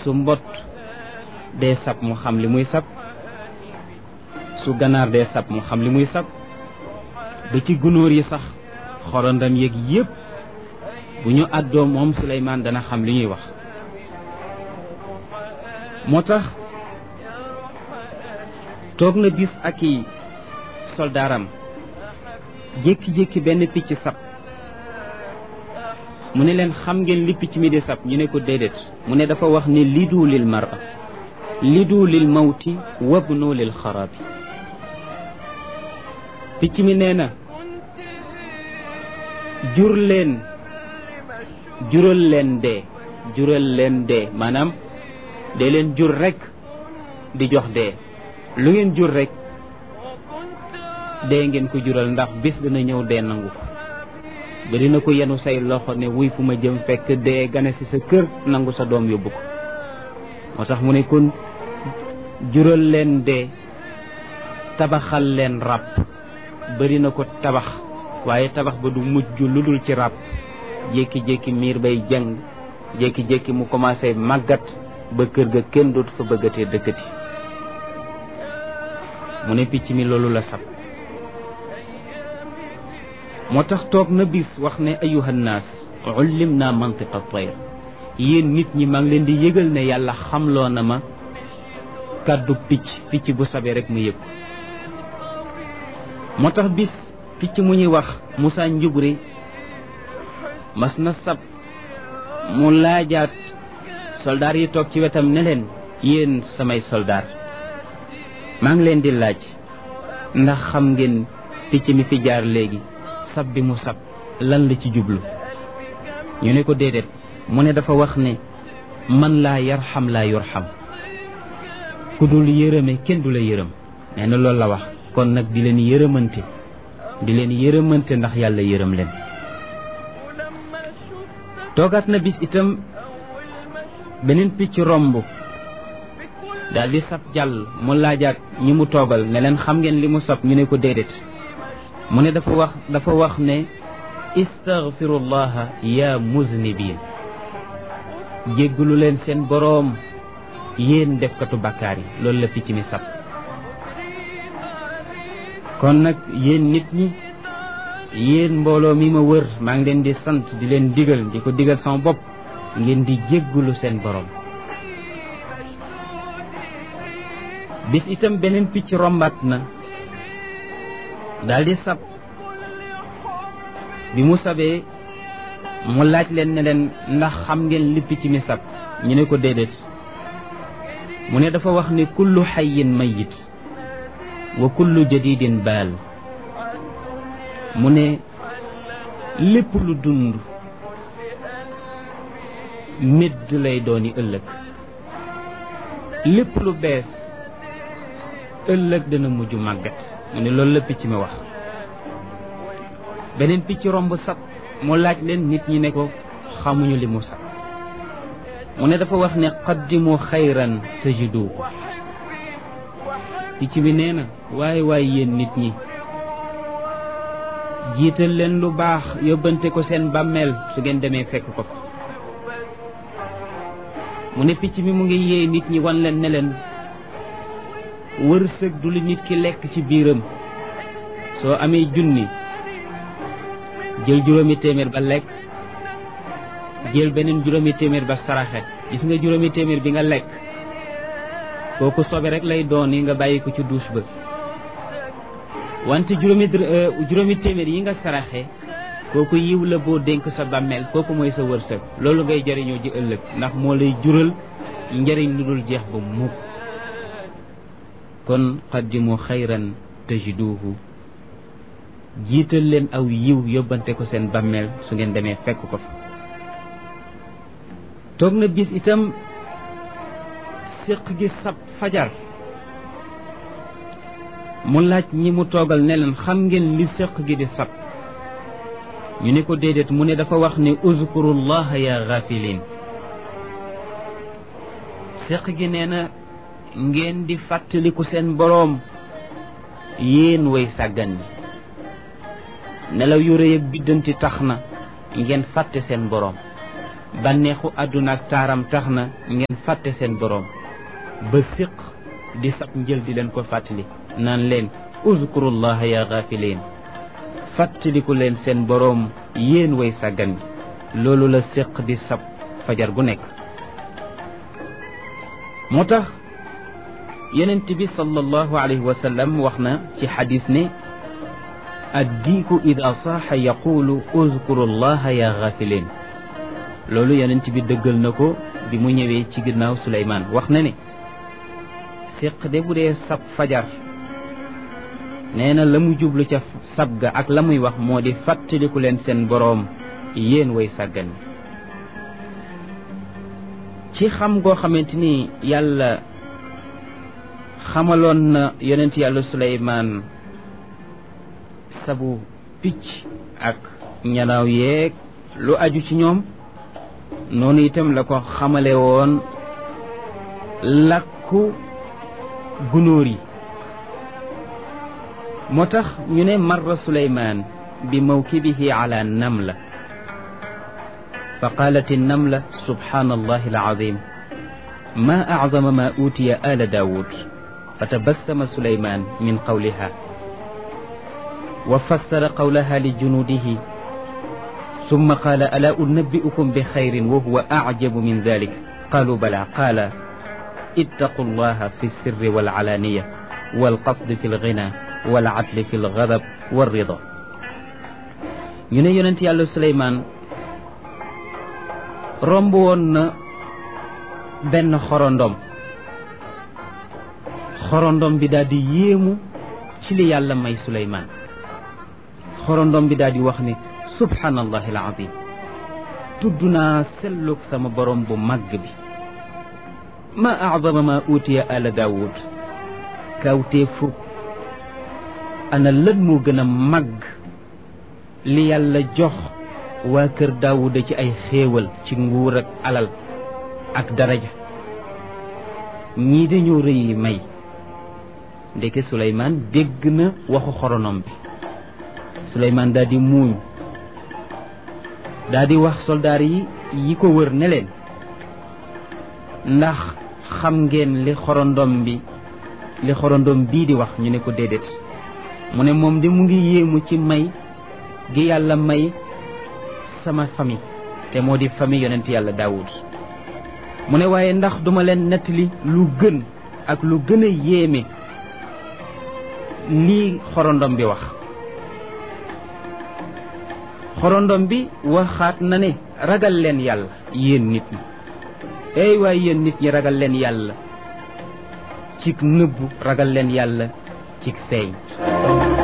su mbott dee sab mu xam li muy sab su ganaar dee sab mu xam li muy sab ba ci gunóor yi sax xorondam yeeg yépp bu ñu àddoo moom Suleymaan dana xam li ñuy wax moo tax toog na bis ak i soldaaram jékki-jékki benn picc sab mu ne leen xam ngeen li picc mi di sab ñu ne ko déedéet mu ne dafa wax ne lidu lil mara lidu lil mawti wabnu lil xarabi picc mi nee na jur leen jural leen dee jural leen dee maanaam dee leen jur rek di jox dee lu ngeen jur rek dee ngeen ko jural ndax bis dina ñëw dee nangu ko bari na ko yenu say loxo ne wuy fu ma jëm fekk dee gane ci sa kër nangu sa doom yóbbu ko moo tax mu ne kon jural leen dee tabaxal leen ràbb bari na ko tabax waaye tabax ba du mujj lu dul ci ràbb jékki-jékki miir bay jàng jékki-jékki mu commencé màggat ba kër ga kenn dootu fa bëggatee dëkkati mu ne picc mi loolu la sab moo tax toog na bis wax ne ayuhannaas ullim naa mantiqa tayr yéen nit ñi maa ngi leen di yëgal ne yàlla xamloo na ma kàddu picc picc bu sabee rek mu yëg moo tax bis picc mu ñuy wax Moussa Njubri mas na sab mu laajaat soldaar yi toog ci wetam ne leen yéen samay soldaar maa ngi leen di laaj ndax xam ngeen picc mi fi jaar léegi sab bi mu sab lan la ci jublu ñu ne ko déedéet mu ne dafa wax ne man laa yarxam laa yurxam ku dul yërëme kenn du la yërëm nee na loolu la wax kon nag di leen yërëmante di leen yërëmante ndax yàlla yërëm leen toogaat na bis itam beneen picc romb daal di sab jàll mu laajaat ñi mu toogal ne leen xam ngeen li mu sab ñu ne ko déedéet mu ne dafa wax dafa wax ne istaghfirullaha ya muznibin jéggalu leen seen boroom yéen defkatu bàkkaar yi loolu la picc mi sab kon nag yéen nit ñi yéen mbooloo mi ma wër maa ngi leen di sant di leen digal di ko digal sama bopp ngeen di jéggalu seen boroom bis itam beneen picc rombaat na daldi sab bi mu sabee mu laaj leen ne leen ndax xam ngeen li picc mi sab ñu ne ko déedéet mu ne dafa wax ne kullu xayin mayit wa kullu jadidin baal mu ne lépp lu dund médd lay dooni ëllëg lépp lu bees ëllëg dana mujj màggat mu ne loolu la picc mi wax beneen picc romb sab mu laaj leen nit ñi ne ko xamuñu li mu sab mu ne dafa wax ne qaddimu xayran tajidu picc bi nee na waaye waaye yéen nit ñi jiital leen lu baax yóbbante ko seen bàmmeel su ngeen demee fekk ko fa mu ne picc mi mu ngi yee nit ñi wan leen ne leen wërsëg du li nit ki lekk ci biiram soo amee junni jël juróomi téeméer ba lekk jël beneen juróomi téeméer ba saraxe gis nga juróomi téeméer bi nga lekk kooku sobe rek lay doon yi nga bàyyi ko ci douche ba wante juróomi juróomi téeméer yi nga saraxe kooku yiw la boo dénk sa bàmmeel kooku mooy sa wërsëg loolu ngay jëriñoo ji ëllëg ndax moo lay jural njëriñ lu dul jeex ba mukk kon qaddimu xayran tajiduhu jiital leen aw yiw yóbbante ko seen bàmmeel su ngeen demee fekk ko fa toog na bis itam séq gi sab fajar mu laaj ñi mu toogal ne leen xam ngeen li séq gi di sab ñu ne ko déedéet mu ne dafa wax ne uzkurullaha ya gafilin séq gi nee na ngeen di fàttaliku seen boroom yéen way sàggan ñi nelaw yu rëy ak biddanti tax na ngeen fàtte seen boroom bànneexu àdduna ak taaram tax na ngeen fàtte seen boroom ba siq di sab njël di leen ko fàttali naan leen uzkurullaha ya gaafiliin fàttaliku leen seen boroom yéen way sàggan bi loolu la siq di sab fajar gu nekk moo tax yenent bi sallallahu alayhi wa sallam wax na ci xadis ne addiiku ida saaxa yaqulu uzkuru llaha ya gaafiliin loolu yenent bi dëggal na ko bi mu ñëwee ci ginnaaw Suleymaan wax na ne séq de bu dee sab fajar nee na la mu jublu ca sab ga ak la muy wax moo di fàttaliku leen seen boroom yéen way sàggan ci xam goo xamante ni yàlla xamaloon na yonent yàlla Suleymaan sabu picc ak ñanaaw yeeg lu aju ci ñoom noonu itam la ko xamale woon làkku gunóor yi moo tax ñu ne marra Suleymaan bi mawkibihi ala namla fa qaalat annamla subhaanallahi alazim ma acdama ma uutiya ala daawud fa tabassama Suleymaan min qawliha wa fassara qawlaha li junuudihi summa qaala alaa unabbi'ukum bi xayrin wa huwa acjabu min dalik qaalu balaa qaala ittaqu llaha fi sirri walcalaaniya walqasdi fi lgina walcadli fi lgadab walrida ñu ne yonent yàlla Suleymaan romb woon na benn xorondom xorondom bi daal di yéemu ci li yàlla may Suleymaan xorondom bi daal di wax ne subhaanallahi alazim tudd naa sellug sama borom bu màgg bi ma acdama ma uutiya ala daawud kawtee fukk ana lan moo gën a màgg li yàlla jox waa kër daawuda ci ay xéewal ci nguur ak alal ak daraja ñii dañoo rëyi may ndeke Suleymaan dégg na waxu xoronom bi Suleymaan daal di muuñ daal di wax soldaar yi yi ko wër ne leen ndax xam ngeen li xorondom bi li xorondom bii di wax ñu ne ko déedéet mu ne moom de mu ngi yéemu ci may gi yàlla may sama famille te moo di famille yonent yàlla Daawud mu ne waaye ndax duma leen nettali lu gën ak lu gën a yéeme lii xorondom bi wax xorondom bi waxaat na ne ragal leen yàlla yéen nit ñi ey waaye yéen nit ñi ragal leen yàlla cig nëbbu ragal leen yàlla cig feeñ